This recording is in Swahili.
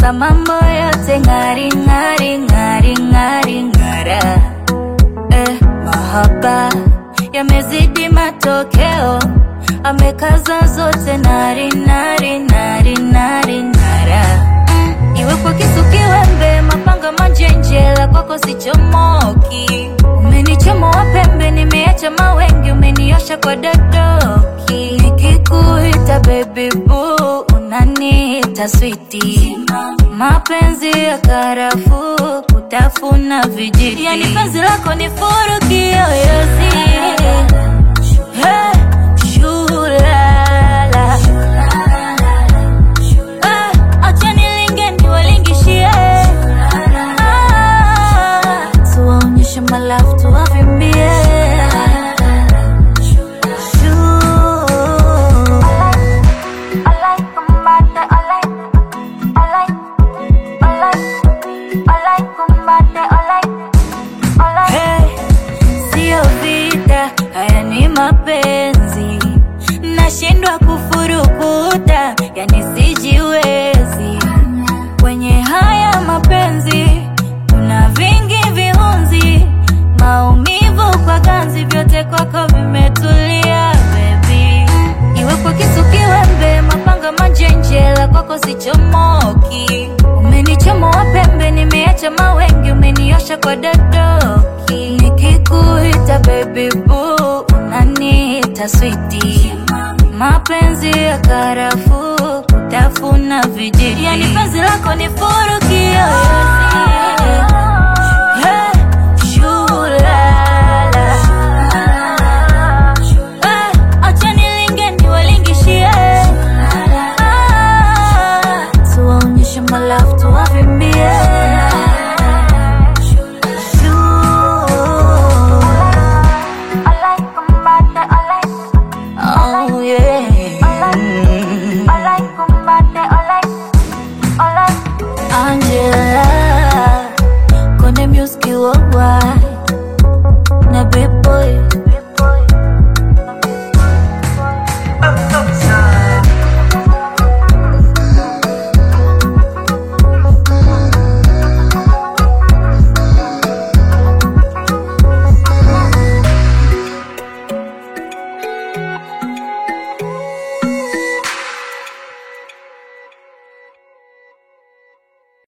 mpaka mambo yote ng'ari ng'ari ng'ari ng'ari ng'ara. Eh, mahaba yamezidi matokeo, amekaza zote nari nari nari nari nara. Mm, iwe kwa kisu kiwembe, mapanga manjenjela, kwako sichomoki. Umenichomoa pembe, nimeacha mawengi, umeniosha kwa dadoki. Nikikuita baby boo, unaniita switi. Mapenzi ya karafuu, kutafuna vijiti. Yani penzi lako ni furu kiyoyozi. Hey, shulala. Eh, acha nilinge niwalingishie. Ah, tuwaonyeshe malafu tuwavimbie. Hey, sio vita, haya ni mapenzi. Nashindwa kufurukuta, yani sijiwezi. Kwenye haya mapenzi kuna vingi viunzi, maumivu kwa ganzi, vyote kwako vimetulia baby. Iwe kwa kisu kiwembe, mapanga manjenjela, kwako sichomoki. Umenichomoa pembe, nimeacha mawengi, umeniosha kwa dadoki. Nikikuita baby boo, unaniita switi. Mapenzi ya karafuu, kutafuna vijiti. Yani penzi lako ni furu kiyoyozi. Hey, shulala. Eh, acha nilinge niwalingishie. Ah, tuwaonyeshe malafu tuwavimbie. Oh, yeah. Angela, Konde Music worldwide.